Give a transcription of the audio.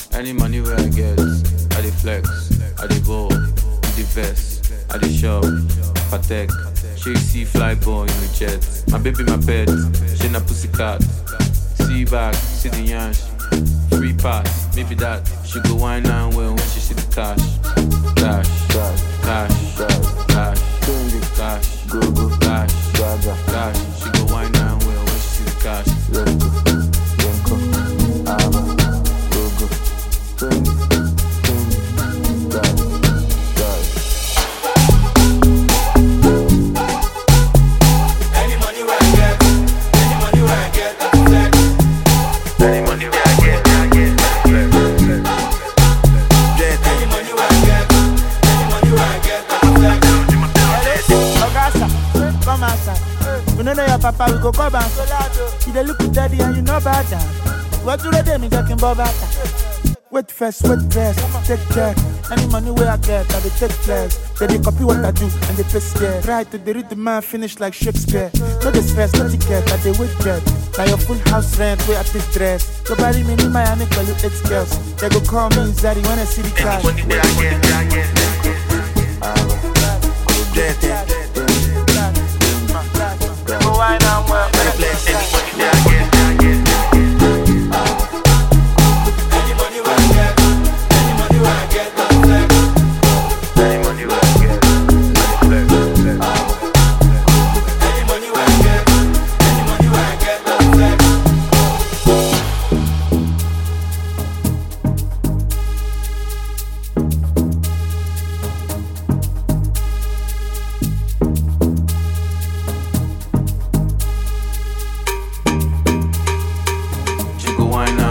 Any money where I get, I dey flex, I dey ball, the vest, I dey shop, Patek. She see fly boy in the jet. My baby, my pet, she na pussycat. See back, see the yansh. Free pass, maybe that. She go wine and well when she see the cash. Cash, cash, cash, cash, cash, go go, cash, cash. She go wine and well when she see the cash. Any money where I get, any money where I get, I flex. Any money where I get, I get, I flex. Any money where I get, any money where I get, I flex. Ogasa, come outside. We no know your papa, we go come back. You dey look with daddy and you know about that. What do they do me talking about that? Wait first, wait first, take check. Any money where I get, I dey take flex. They dey copy what I do and they paste there. Try to dey read the man finish like Shakespeare. No dey stress, no ticket, I dey wait jet. Now your full house rent, where I take dress. Nobody me need my honey, call you eight girls. They go call me Zari when I see the cash. Any money where I get, I get, Go wine and well, I flex. Any money where I get, I get. Any money where I get, any money where I get, I flex. Any money where I get, I flex. Any money where I get, any money where I get, I flex. She go wine